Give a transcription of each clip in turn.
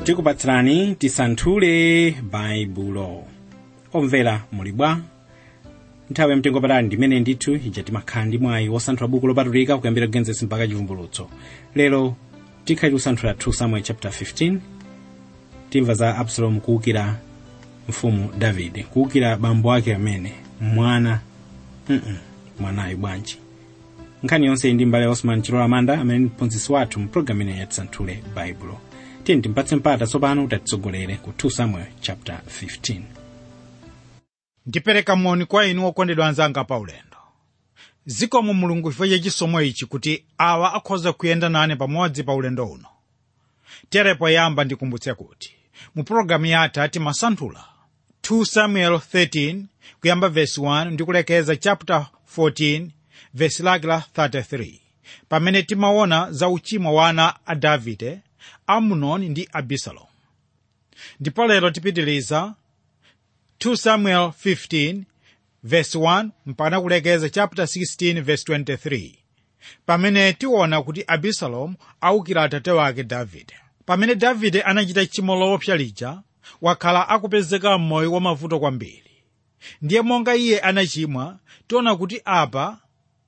tikupatsirani tisanthule baibulo omvera muli bwa nthawi yamtengo patali ndimene ndithu ija timakhala ndi mwayi wosanthula buku lopatulika kuyambira kugenesis mpaka chivumbulutso lero tikhali kusanthula 2 samuel chapter 15 timva za absalom kuwukira mfumu davide kuwukira bambo ake amene mwana mm mwanayo bwanji nkhani yonse iyi ndi mbale osman chilola manda amene ndi mphunzitsi wathu mu programu ineyi yatisanthule baibulo tiyeni timpatse mpata tsopano kuti atitsogolere ku 2 samuel chapter 15 ndipereka moni kwa inu okondedwa anzanga pa ulendo zikomo mulungu chifukwa cha chisomo ichi kuti awa akhoza kuyenda nane pamodzi pa ulendo uno terepo yamba ndikumbutse kuti mu pologalamu yathu timasanthula 2 samuel 13 kuyamba vesi 1 ndi kulekeza chapter 14 vesi lake la 33 pamene timaona za uchimo wa ana a davide amunoni ndi abisalomu ndipo lero tipitiliza 2 samuel 15 verse 1 mpaka kulekeza chapter 16 verse 23 pamene tiona kuti abisalomu awukira atate wake davide pamene davide anachita tchimo loopsa lija wakhala akupezeka m'moyo wa mavuto kwambiri ndiye monga iye anachimwa tiona kuti apa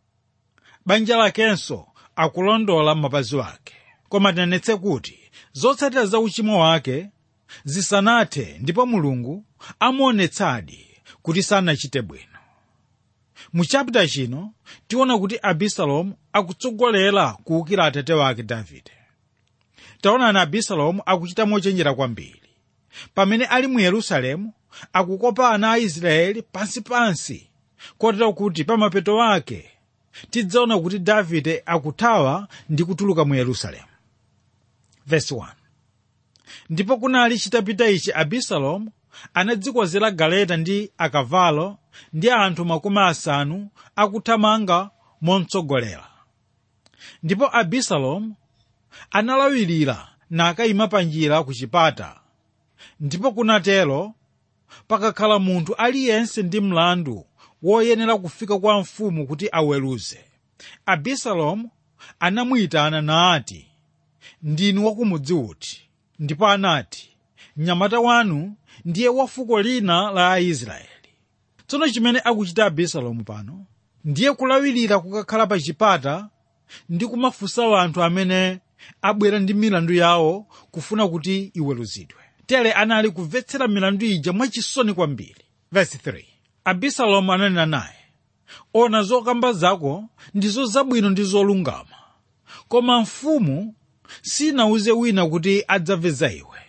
banja lakenso akulondola mapazi ake koma tinenetse kuti zotsatira za uchimo wake zisanathe ndipo mulungu amuonetsadi kuti sanachite bwino mu chapita chino tiona kuti abisalomu akutsogolera kuwukira atate wake davide taonani abisalomu akuchita mochenjera kwambiri pamene ali mu yerusalemu akukopa ana a israeli pansipansi kotero kuti pamapeto ake tidzaona kuti davide akuthawa ndi kutuluka mu yerusalemu Verse 1. ndipo kunali chitapita ichi abisalomu anadzikozera galeta ndi akavalo ndi anthu makumi asanu akuthamanga momtsogolera ndipo abisalomu analawirira nakayima pa njira ku chipata ndipo kunatero pakakhala munthu aliyense ndi mlandu woyenera kufika kwa mfumu kuti aweruze abisalomu anamuyitana nati ndinu wakumudzi uti ndipo anati mnyamata wanu ndiye wa fuko lina la aisraeli tsono chimene akuchita abisalomu pano ndiye kulawirira kukakhala pa chipata ndi kumafunsa anthu amene abwera ndi milandu yawo kufuna kuti iweruzidwe tere anali kumvetsera milandu ija mwachisoni kwambiri Verse 3. abisalomu ananena naye ona zokamba zako ndizo zabwino ndi zolungama koma mfumu sinauze wina kuti adzamve za iwe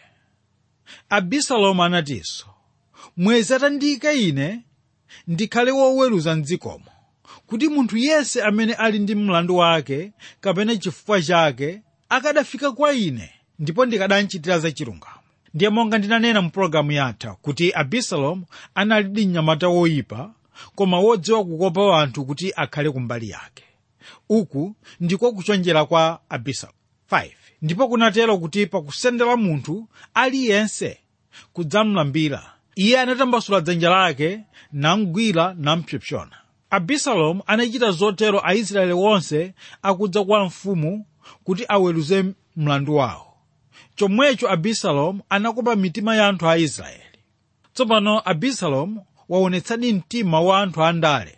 abisalomu anatinso mwezi atandiyika ine ndikhale woweruza mdzikomo kuti munthu yense amene ali ndi mlandu wake kapena chifukwa chake akadafika kwa ine ndipo ndikadanchitira za chilungamo ndiye monga ndinanena mu pologalamu yatha kuti abisalomu anali ndi mnyamata woyipa koma wodziwa kukopa anthu kuti akhale kumbali yake uku ndiko kuchonjera kwa abisalomu 5 ndipo kunatero kuti pakusendera munthu aliyense kudzamlambira iye anatambasula dzanja lake namgwira nampsopsona abisalomu anachita zotero aisraeli wonse akudza kwa mfumu kuti aweruze mlandu wawo chomwecho abisalomu anakopa mitima ya anthu a israeli tsopano abisalomu waonetsadi mtima wa anthu andale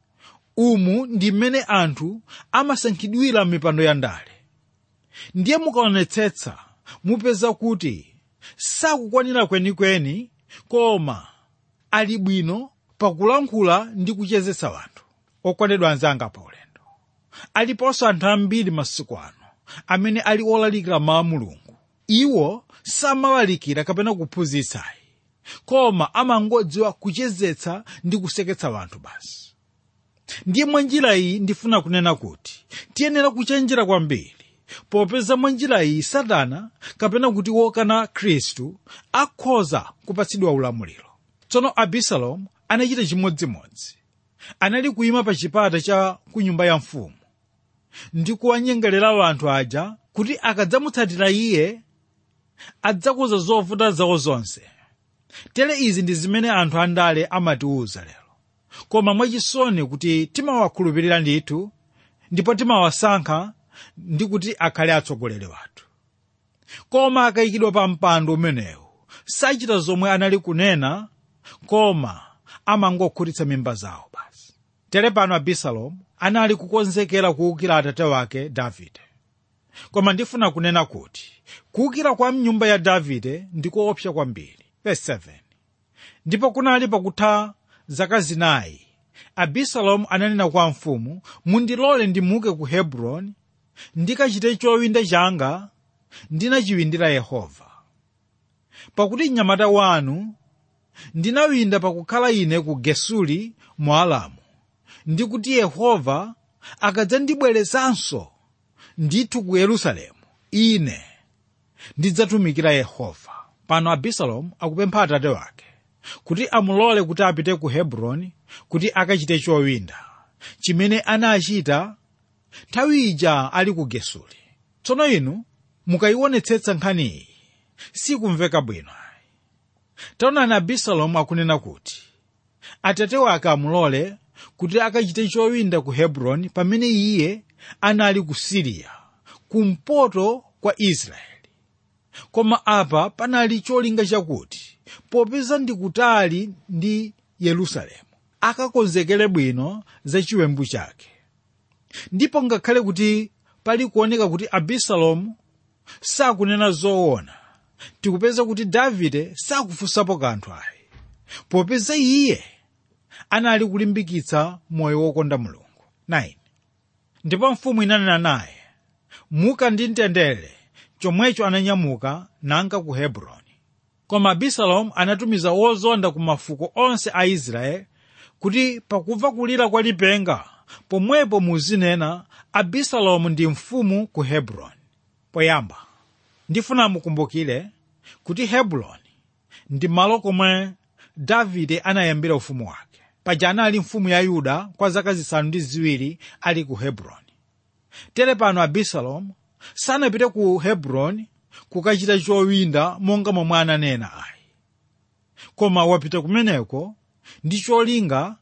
umu ndi mmene anthu amasankhidwira mipando ya ndale ndiye mukaonetsetsa mupeza kuti sakukwanira kwenikweni koma ali bwino pakulankhula ndi kuchezetsa wanthu okondedwa anzanga pa ulendo aliponso anthu ambiri masiku ano amene ali olalikira mawu a mulungu iwo samalalikira kapena kuphunzitsayi koma amangodziwa kuchezetsa ndi kuseketsa wanthu basi ndiye mwa njira iyi ndifuna kunena kuti tiyenera kuchenjera kwambiri popeza mwa njira iyi satana kapena kuti wokana khristu akhoza kupatsidwa ulamuliro tsono abisalomu anachita chimodzimodzi anali kuyima pa chipata cha ku nyumba ya mfumu ndi kuwanyengerera anthu aja kuti akadzamutsatira iye adzakuza zovuta zawo zonse tere izi ndi zimene anthu andale amatiwuza lero koma mwachisoni kuti timawakhulupirira ndithu ndipo timawasankha ndi kuti akhale atsogoleri wathu koma akayikidwa pa mpando umenewu sachita zomwe anali kunena koma amangokhutitsa mimba zawo basi tere pano abisalomu anali kukonzekera kuwukira atate wake davide koma ndifuna kunena kuti kuwukira kwa mnyumba ya davide ndikoopsa kwambiri Verse 7 ndipo kunali pakutha zaka zinayi abisalomu ananena kwa mfumu mundilole ndimuke ku hebroni ndikachite chowinda changa ndinachiwindira yehova pakuti mnyamata wanu ndinawinda pakukhala ine ku gesuli mu alamu ndi kuti yehova akadzandibwerezanso ndithu ku yerusalemu ine ndidzatumikira yehova pano abisalomu akupempha atate wake kuti amulole kuti apite ku hebroni kuti akachite chowinda chimene anachita nthawi ija ali ku gesuli tsono inu mukayionetsetsa nkhaniyi sikumveka bwino taonani abisalomu akunena kuti atate wake amulole kuti akachite chowinda ku hebroni pamene iye anali ku siriya kumpoto kwa israeli koma apa panali cholinga chakuti popeza ndi kutali ndi yerusalemu akakonzekere bwino za chiwembu chake ndipo ngakhale kuti pali kuoneka kuti abisalomu sakunena zoona tikupeza kuti davide sakufunsapo kanthu ayi popeza iye anali kulimbikitsa moyo wokonda mulungu 9 ndipo mfumu inanena naye muka ndi mtendere chomwecho ananyamuka nanka ku hebroni koma abisalomu anatumiza wozonda ku mafuko onse a israeli kuti pakumva kulira kwa lipenga pomwepo muzinena abisalomu ndi mfumu ku hebroni poyamba ndifuna mukumbukire kuti hebroni ndi malo komwe davide anayambira ufumu wake paja anali mfumu ya yuda kwa zaka zisanu ndi ziwiri ali ku hebroni tere pano abisalomu sanapite ku hebroni kukachita chowinda monga momwe ananena ayi koma wapita kumeneko ndi cholinga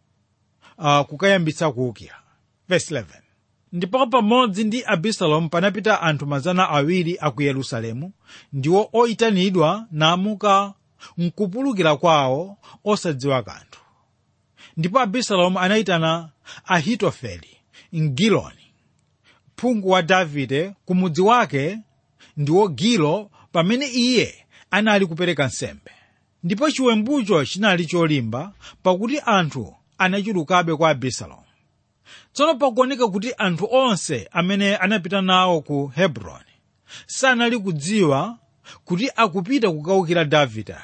uh, kukayambitsa kuwukira verse 11 ndipo pamodzi ndi abisalomu panapita anthu mazana awiri a ku yerusalemu ndiwo oyitanidwa namuka mkupulukira kwawo osadziwa kanthu ndipo abisalomu anayitana ahitofeli mgiloni phungu wa davide ku mudzi wake ndiwo gilo pamene iye anali kupereka nsembe ndipo chiwembucho chinali cholimba pakuti anthu anachulukabe kwa abisalomu tsono pakuoneka kuti anthu onse amene anapita nawo ku hebroni sanali kudziwa kuti akupita kukawukira davide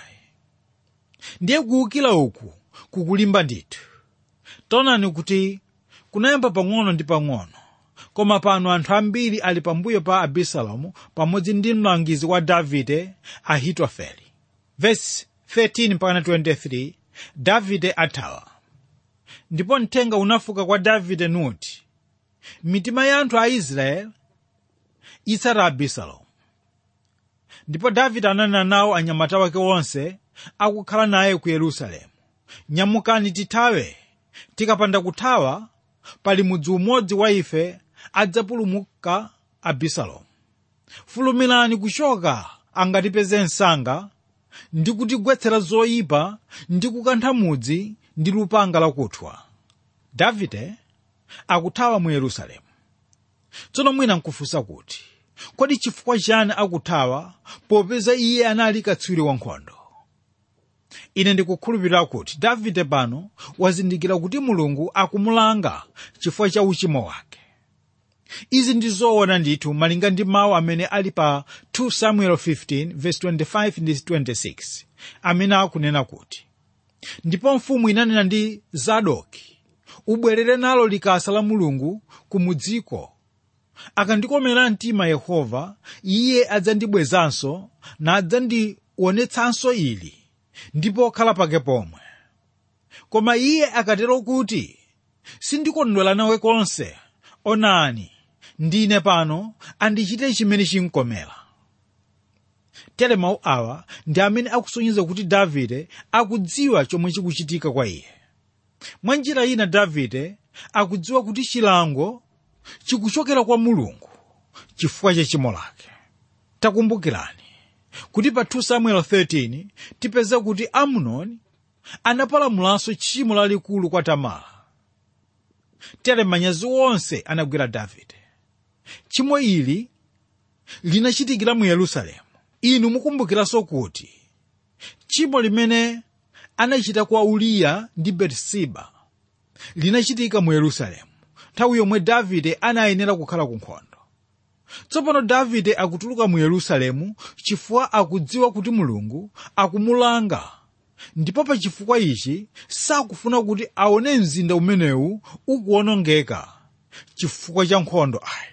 ndiye kuwukira uku kukulimba ndithu taonani kuti kunayamba pang'ono ndi pang'ono koma pano anthu ambiri ali pambuyo pa abisalomu pamodzi ndi mlangizi wa davide ahitofeli vesi 13 mpaka 23 davide athawa ndipo mthenga unafika kwa davide nuti mitima ya anthu a israeli itsata abisalomu ndipo davide ananena nawo anyamata wake onse akukhala naye ku yerusalemu nyamukani tithawe tikapanda kuthawa pali mudzi umodzi wa ife adzapulumuka abisalomu fulumirani kuchoka angatipeze msanga ndi kutigwetsera zoyipa ndi kukantha mudzi ndi lupanga lakuthwa davide akuthawa mu yerusalemu tsono mwina nkufunsa kuti kodi chifukwa chani akuthawa popeza iye anali katswiri wankhondo ine ndikukhulupirira kuti davide pano wazindikira kuti mulungu akumulanga chifukwa cha uchimo wake izi ndi zoona ndithu malinga ndi mawu amene ali pa 2 samuel 15 verse 25 ndi 26 amene akunena kuti ndipo mfumu inanena ndi zadoki ubwerere nalo likasa la mulungu kumudziko akandikomera mtima yehova iye adzandibwezanso nadzandionetsanso ili ndipo okhala pake pomwe koma iye akatero kuti sindikondwera nawe konse onani ndine pano andichite chimene chinkomera tere mawu awa ndi amene akusonyeza kuti davide akudziwa chomwe chikuchitika kwa iye mwa njira ina davide akudziwa kuti chilango chikuchokera kwa mulungu chifukwa cha chimo lake takumbukirani kuti pa 2 samuel 13 tipeze kuti amunoni anapalamulanso tchimo lalikulu kwa tamara tere manyazi onse anagwera davide tchimo ili linachitikira mu yerusalemu inu mukumbukiranso kuti tchimo limene anachita kwa uriya ndi betisiba linachitika mu yerusalemu nthawi yomwe davide anayenera kukhala ku nkhondo tsopano davide akutuluka mu yerusalemu chifukwa akudziwa kuti mulungu akumulanga ndipo pa chifukwa ichi sakufuna kuti aone mzinda umenewu ukuwonongeka chifukwa cha nkhondo ayi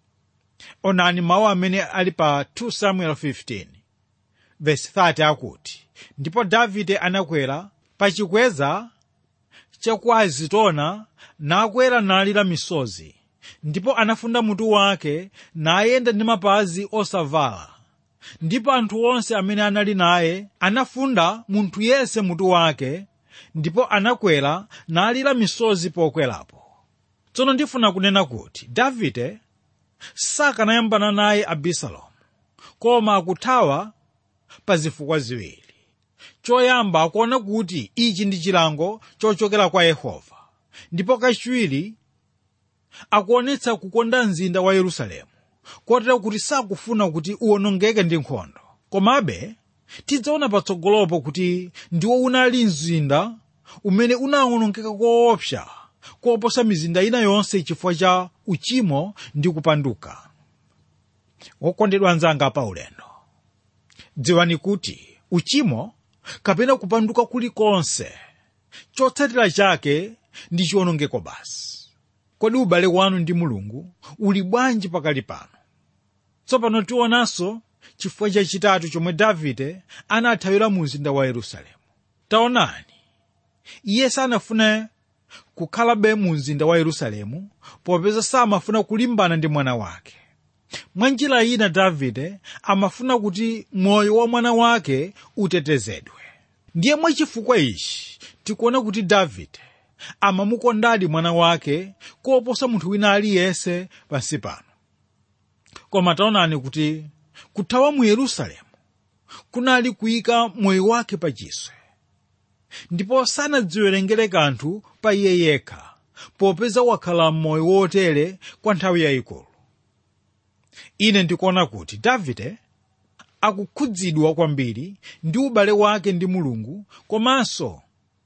onani mawu amene ali pa 2 samuel 15 verse 30 akuti ndipo davide anakwera pa chikweza cha ku azitona nakwera nalira misozi ndipo anafunda mutu wake nayenda ndi mapazi osavala ndipo anthu onse amene anali naye anafunda munthu yense mutu wake ndipo anakwera nalira misozi pokwerapo tsono ndifuna kunena kuti davide sakanayambana naye abisalomu koma akuthawa pa zifukwa ziwiri choyamba akuona kuti ichi ndi chilango chochokera kwa yehova ndipo kachiwiri akuonetsa kukonda mzinda wa yerusalemu kotero kuti sakufuna kuti uwonongeke ndi nkhondo komabe tidzaona patsogolopo kuti ndiwo unali mzinda umene unawonongeka koopsa koposa mizinda ina yonse chifukwa cha uchimo ndi kupanduka wokondedwa anzanga pa ulendo dziwani kuti uchimo kapena kupanduka kulikonse chotsatira chake ndi chiwonongeko basi kodi ubale wanu ndi mulungu uli bwanji pakali pano tsopano tionanso chifukwa chachitatu chomwe davide anathawira mu mzinda wa yerusalemu taonani iye sanafune kukhalabe mu mzinda wa yerusalemu popeza samafuna kulimbana ndi mwana wake mwa njira ina davide amafuna kuti moyo wa mwana wake utetezedwe ndiye mwachifukwa ichi tikuona kuti davide amamukondadi mwana wake koposa munthu wina aliyense pansi pano koma taonani kuti kuthawa mu yerusalemu kunali kuyika moyo wake pa chiswe ndipo sanadziwerengere kanthu pa iye yekha popeza wakhala m'moyo wotere kwa nthawi yayikulu ine ndikuona kuti davide akukhudzidwa kwambiri ndi ubale wake ndi mulungu komanso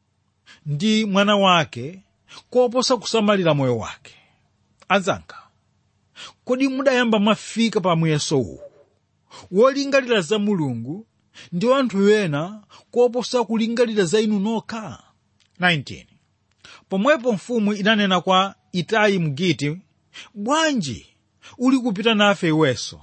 ndi mwana wake koposa kusamalira moyo wake anzanga kodi mudayamba mwafika pa muyeso uwu wolingalira za mulungu ndi anthu ena koposa kulingalira za inu nokha 19 pomwepo mfumu inanena kwa itayi mgiti bwanji uli kupita nafe iwenso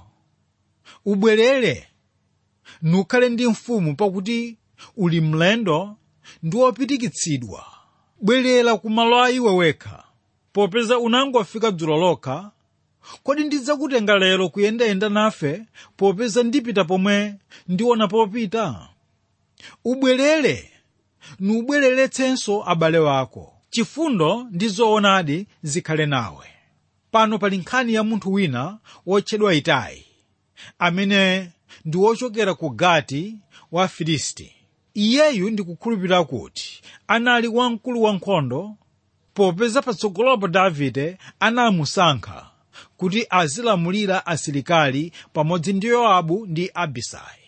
ubwerere nukhale ndi mfumu pakuti uli mlendo ndi wopitikitsidwa bwerera ku malo a iwe wekha popeza unangofika dzulo lokha kodi ndidzakutenga lero kuyendayenda nafe popeza ndipita pomwe ndiona popita ubwerere nubwereretsenso abale wako chifundo ndi zoonadi zikhale nawe pano pali nkhani ya munthu wina wotchedwa itayi amene ndi wochokera ku gati wa filisti iyeyu ndikukhulupirira kuti anali wamkulu wankhondo popeza patsogolopo davide anamusankha kuti azilamulira asilikali pamodzi ndi yowabu ndi abisai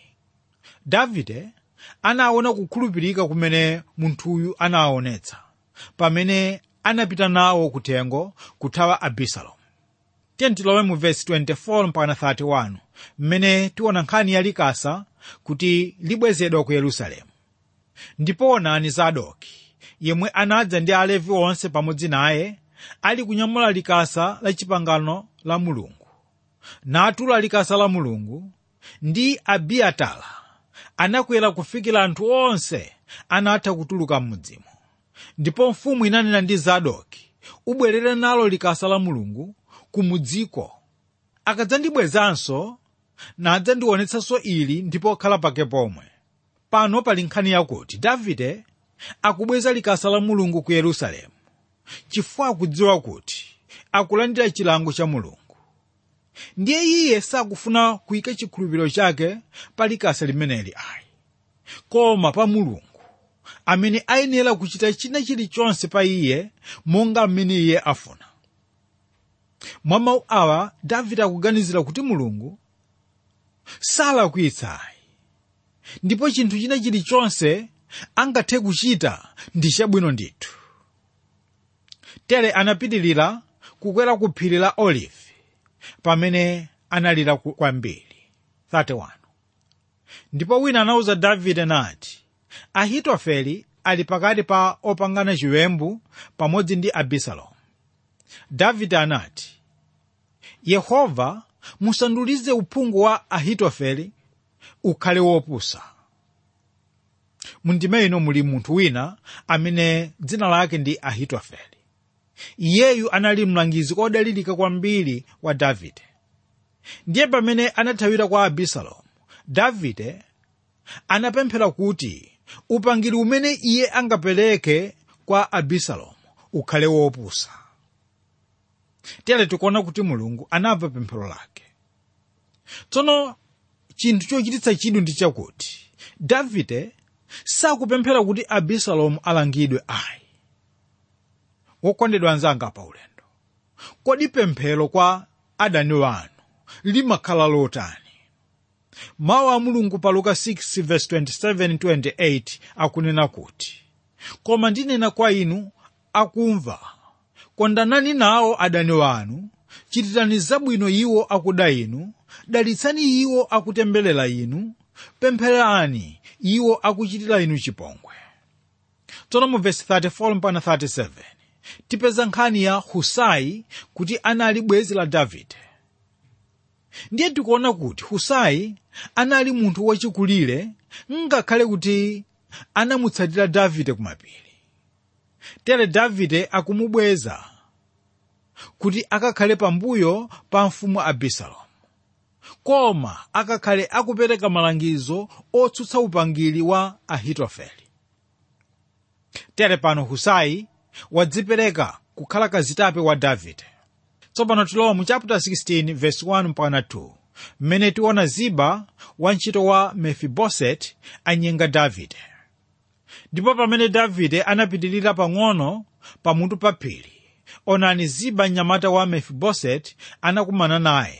davide anaona kukhulupirika kumene munthuyu anaonetsa pamene anapita nawo kuthengo kuthawa abisalomu tilowe mu vesi 24 mpaka 31 mmene tiona nkhani ya likasa kuti libwezedwa ku yerusalemu ndipo onani zadoki yemwe anadza ndi alevi onse pamodzi naye ali kunyamula likasa la chipangano la mulungu natula likasa la mulungu ndi abiyatala anakwera kufikira anthu onse anatha kutuluka m'mudzimo ndipo mfumu inanena ndi zadoki ubwerere nalo likasa la mulungu kumudziko akadzandibwezanso nadzandionetsanso ili ndipo khala pake pomwe pano pali nkhani yakuti davide akubweza likasa la mulungu ku yerusalemu chifukwa akudziwa kuti akulandira chilango cha mulungu ndiye iye sakufuna kuyika chikhulupiriro chake pa likasa limeneli ayi koma pa mulungu amene ayenera kuchita china chilichonse pa iye monga mmene iye afuna mwa mawu awa davide akuganizira kuti mulungu salakwitsayi ndipo chinthu china chilichonse angathe kuchita ndi chabwino ndithu tere anapitirira kukwera ku phiri la olive pamene analira kwambiri 31 ndipo wina anawuza davide nati ahitofele ali pakati pa opangana chiwembu pamodzi ndi abisalomu davide anati yehova musandulize uphungu wa ahitofele ukhale wopusa mundime ino muli munthu wina amene dzina lake ndi ahitofele iyeyu anali mlangizi odalirika kwambiri wa davide ndiye pamene anathawira kwa abisalomu davide anapemphera kuti upangiri umene iye angapereke kwa abisalomu ukhale wopusa tere tikuona kuti mulungu anamva pemphero lake tsono chinthu chochititsa chidwi ndi chakuti davide sakupemphera kuti abisalomu alangidwe ayi wokondedwa anzanga pa ulendo kodi pemphero kwa adani wanu limakhala lotani mawu a mulungu pa luka 6:27-28 akunena kuti koma ndinena kwa inu akumva kondanani nawo adani wanu chitirani zabwino iwo akuda inu dalitsani iwo akutemberera inu pempherani iwo akuchitira inu chipongwe tsono mu vesi 34 mpaka 37 tipeza nkhani ya husai kuti anali bwenzi la davide ndiye tikuona kuti husai anali munthu wachikulire ngakhale kuti anamutsatira davide kumapiri tere davide akumubweza kuti akakhale pambuyo pa mfumu abisalomu koma akakhale akupereka malangizo otsutsa upangiri wa ahitofele tere pano husai wadzipereka kukhala kazitape wa davide tsopano tilowa mu chapter 16 verse 1 mpaka 2 mmene tiona ziba wantchito wa mefiboset anyenga davide ndipo pamene davide anapitirira pang'ono pamutu pa phiri onani ziba mnyamata wa mefiboset anakumana naye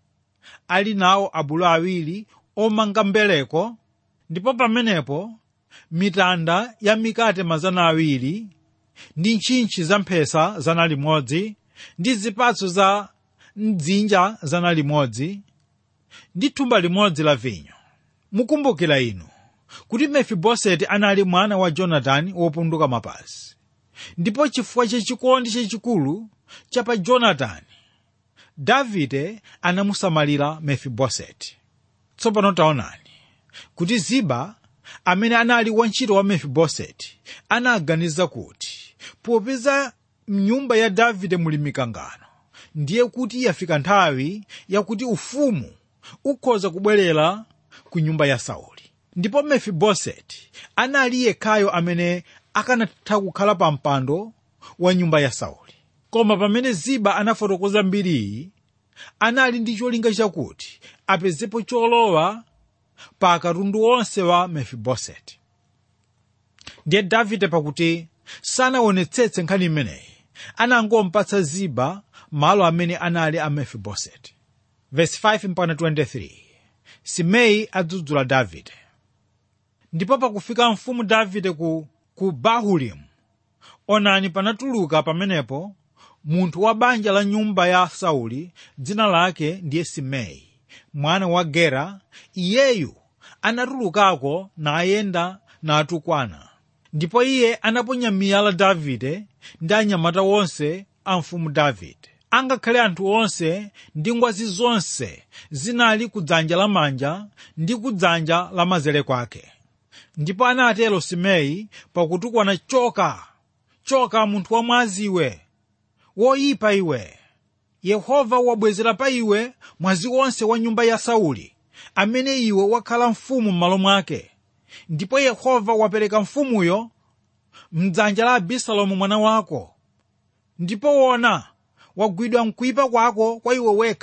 ali nawo abulu awiri omanga mbeleko ndipo pamenepo mitanda ya mikate mazana awiri ndi ntchintchi za mphesa zana limodzi ndi zipatso za mdzinja zana limodzi ndi thumba limodzi la vinyo mukumbukira inu kuti mefiboseti anali mwana wa jonatani wopunduka mapazi ndipo chifukwa chachikondi chachikulu cha pa jonatani davide anamusamalira mefiboseti tsopano taonani kuti ziba amene anali wantchito wa mefiboseti anaganiza kuti popeza mnyumba ya davide muli mikangano ndiye kuti yafika nthawi yakuti ufumu ukhoza kubwerera ku nyumba ya sauli ndipo mefiboseti anali yekhayo amene akanatha kukhala pa mpando wa nyumba ya sauli koma pamene ziba anafotokoza mbiriyi anali ndi cholinga chakuti apezepo cholowa pa katundu wonse wa mefiboseti ndiye davide pakuti sanaonetsetse nkhani imeneyi anangompatsa ziba malo amene anali a mefiboseti verse 5 mpaka 23 simei adzudzula davide ndipo pakufika mfumu davide ku, ku bahulimu onani panatuluka pamenepo munthu wa banja la nyumba ya sauli dzina lake ndiye simei mwana wa gera iyeyu anatulukako nayenda natukwana ndipo iye anaponya miyala davide ndi anyamata onse a mfumu davide angakhale anthu onse ndi ngwazi zonse zinali kudzanja lamanja ndi kudzanja lamanzere kwake ndipo anatero simei pakutukwana choka choka munthu wamwazi iwe woyipa iwe yehova wabwezera pa iwe mwazi wonse wa nyumba ya sauli amene iwe wakhala mfumu m'malo mwake ndipo yehova wapereka mfumuyo mdzanja la abisalomu mwana wako ndipo wona wagwidwa mkuyipa kwako kwa iwe wekha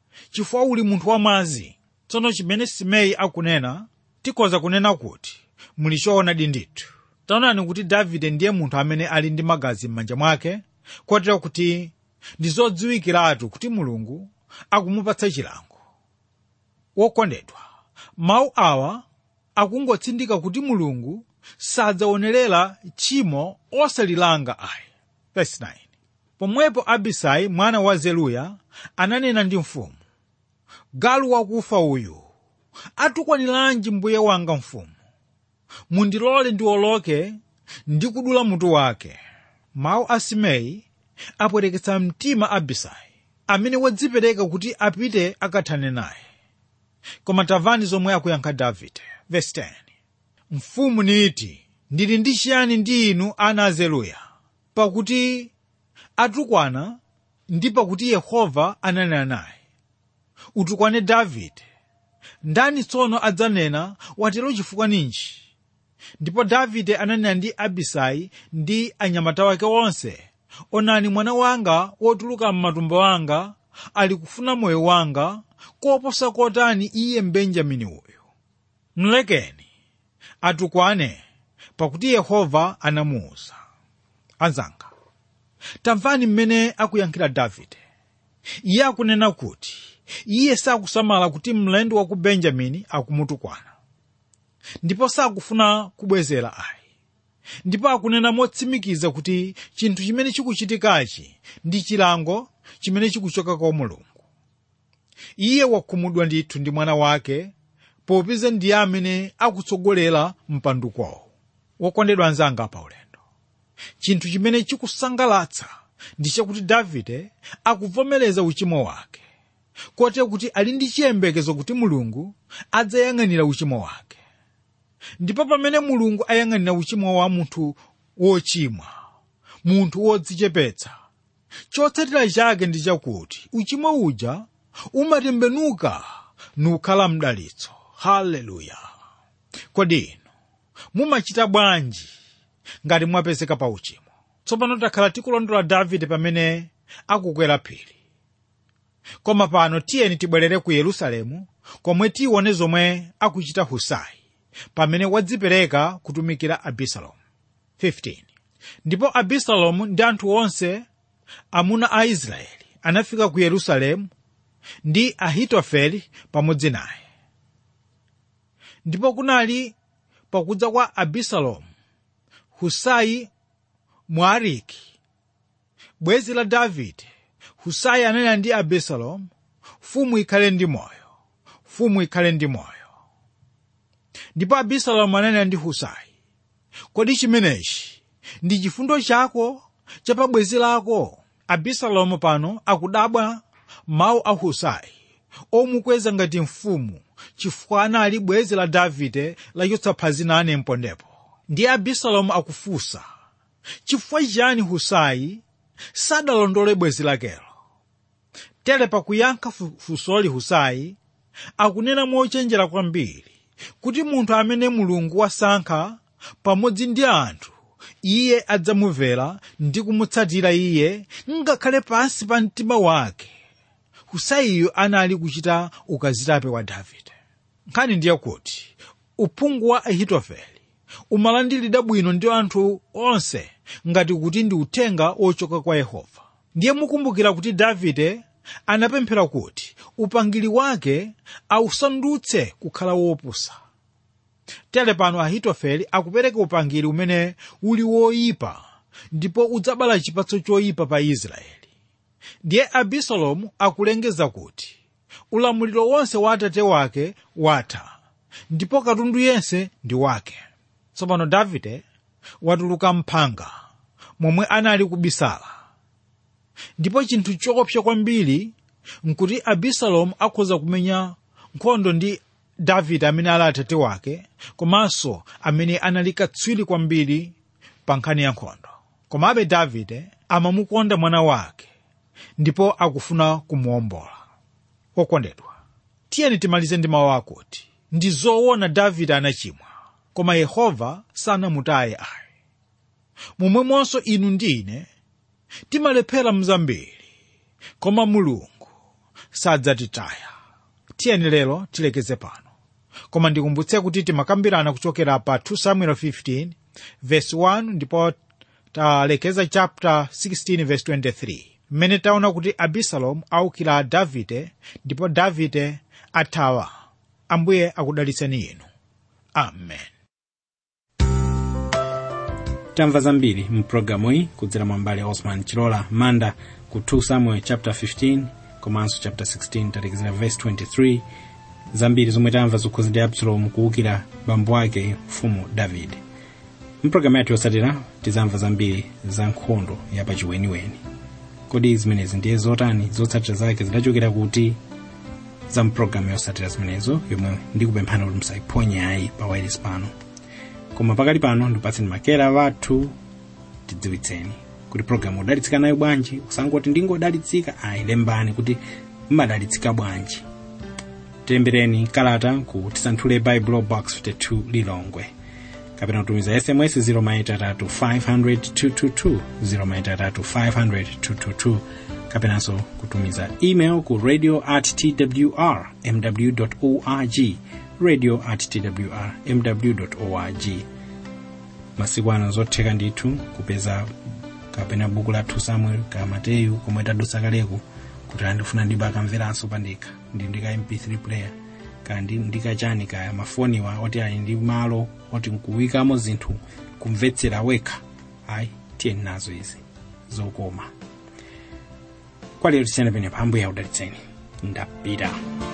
chifukwa uli munthu wamwazi tsono chimene simei akunena tikhoza kunena kuti muli choonadi ndithu taonani kuti davide ndiye munthu amene ali ndi magazi m'manja mwake kotero kuti ndi zodziwikiratu kuti mulungu akumupatsa chilango wokondedwa mawu awa akungotsindika kuti mulungu sadzaonerera tchimo osalilanga ayi Verse 9. pomwepo abisai mwana wa zeruya ananena ndi mfumu galu wakufa uyu atukwaniranji mbuye wanga mfumu mundilole ndiwoloke ndi kudula mutu wake mawu a simei apwereketsa mtima abisai amene wadzipereka kuti apite akathane naye koma tamvani zomwe akuyankha davide Verse 10. mfumu niti ndili ndi chiyani ndi inu ana a zeruya pakuti atukwana ndi pakuti yehova ananena naye utukwane davide ndani tsono adzanena watero chifukwa ninji ndipo davide ananena ndi abisai ndi anyamata wake onse onani mwana wanga wotuluka m'matumbo anga ali kufuna moyo wanga koposa kotani iye mbenjamini uyu mlekeni atukwane pakuti yehova anamuwuza anzanga tamvani mmene akuyankhira davide iye akunena kuti iye sakusamala kuti mlendo wa ku benjamini akumutukwana ndipo sakufuna kubwezera ayi ndipo akunena motsimikiza kuti chinthu chimene chikuchitikachi ndi chilango chimene chikuchoka kwa mulungu iye wakhumudwa ndithu ndi mwana wake popeza ndiye amene akutsogolera mpandukwawo wokondedwa anzanga pa ulendo chinthu chimene chikusangalatsa ndi chakuti davide akuvomereza uchimo wake kotero kuti ali ndi chiyembekezo kuti mulungu adzayang'anira uchimo wake ndipo pamene mulungu ayang'anira uchimo wa munthu wochimwa munthu wodzichepetsa chotsatira chake ndi chakuti uchimo uja umatembenuka nukhala mdalitso haleluya kodi inu mumachita bwanji ngati mwapezeka pa uchimo tsopano takhala tikulondola davide pamene akukwera phiri koma pano tiyeni tibwerere ku yerusalemu komwe tione zomwe akuchita husai pamene wadzipereka kutumikira abisalomu 15 ndipo abisalomu ndi anthu onse amuna a israeli anafika ku yerusalemu ndi ahitofeli pamodzi naye ndipo kunali pakudza kwa abisalomu husai mwariki bwenzi la davide husai ananena ndi abisalomu fumu ikhale ndi moyo fumu ikhale ndi moyo ndipo abisalomu ananena ndi husai kodi chimenechi ndi chifundo chako cha pa bwenzi lako abisalomu pano akudabwa mawu a husai omukweza ngati mfumu chifukwa anali bwenzi la davide lachotsa phazi nane mpondepo ndiye abisalomu akufunsa chifukwa chiyani husai sadalondole bwenzi lakelo tere pakuyankha funsoli husai akunena mochenjera kwambiri kuti munthu amene mulungu wasankha pamodzi ndi anthu iye adzamumvera ndi kumutsatira iye ngakhale pansi pa mtima wake husaiyo anali kuchita ukazitape wa davide nkhani ndiye kuti uphungu wa ahitofeli umalandiridwa bwino ndi anthu onse ngati kuti ndi uthenga wochoka kwa yehova ndiye mukumbukira kuti davide anapemphera kuti upangiri wake ausandutse kukhala wopusa tere pano ahitofeli akupereka upangiri umene uli woyipa ndipo udzabala chipatso choyipa pa israeli ndiye abisalomu akulengeza kuti ulamuliro wonse wa atate wake watha ndipo katundu yense ndi wake tsopano davide watuluka mphanga momwe anali kubisala ndipo chinthu choopsa kwambiri nkuti abisalomu akhoza kumenya nkhondo ndi davide amene ali atate wake komanso amene anali katswiri kwambiri pa nkhani ya nkhondo komabe davide amamukonda mwana wake ndipo akufuna kumuwombola okondedwa tiyeni timalize ndi mawu akuti ndi zoona davide anachimwa koma yehova sanamutaye ayi momwemonso inu ndi ine timalephera mzambiri koma mulungu sadzatitaya tiyeni lero tilekeze pano koma ndikumbutse kuti timakambirana kuchokera pa 2 samuel 15 verse 1 ndipo talekeza chapter 16 verse 23 mmene taona kuti abisalomu aukira davide ndipo davide athawa ambuye akudalitseni inu amen tamva zambiri mpulogalamu iyi kudzera mwa mbale osman chilola manda ku 2 samuel chapter 15 komanso chapter 16 talekezera verse 23 zambiri zomwe tamva zokhuza ndi absalomu kuwukira bambo ake mfumu davide mpulogalamu yathu yotsatira tizamva zambiri za nkhondo yapachiweniweni kodi zimenezi ndiye zotani zotsatira zake zidachokera kuti za mpulogalamu yotsatira zimenezo yomwe ndikupemphani kuti musayiphonye ayi pa wireless pano koma pakali pano ndipatseni makera wathu tidziwitseni kuti pulogalamu udalitsika nayo bwanji usangoti ndingodalitsika ayi lembani kuti mmadalitsika bwanji tilembereni kalata ku tisanthule bible box 52 lilongwe kapena kutumiza sms 0maitatu 500 0maitatu kapenanso kutumiza email ku radio at twr mw org radio at twr mw org masiku ano zotheka ndithu kupeza kapena buku la 2 samuel ka mateyu komwe tadutsa kaleku kuti andifuna ndibe akamveranso pandekha ndi ndika mp3 player kandi ndikachani kaya mafoniwa oti ali ndi malo oti nkuwikamo zinthu kumvetsera wekha ayi tiyeni nazo izi zokoma kwa lero tisiyana pene pambuya udalitseni ndapita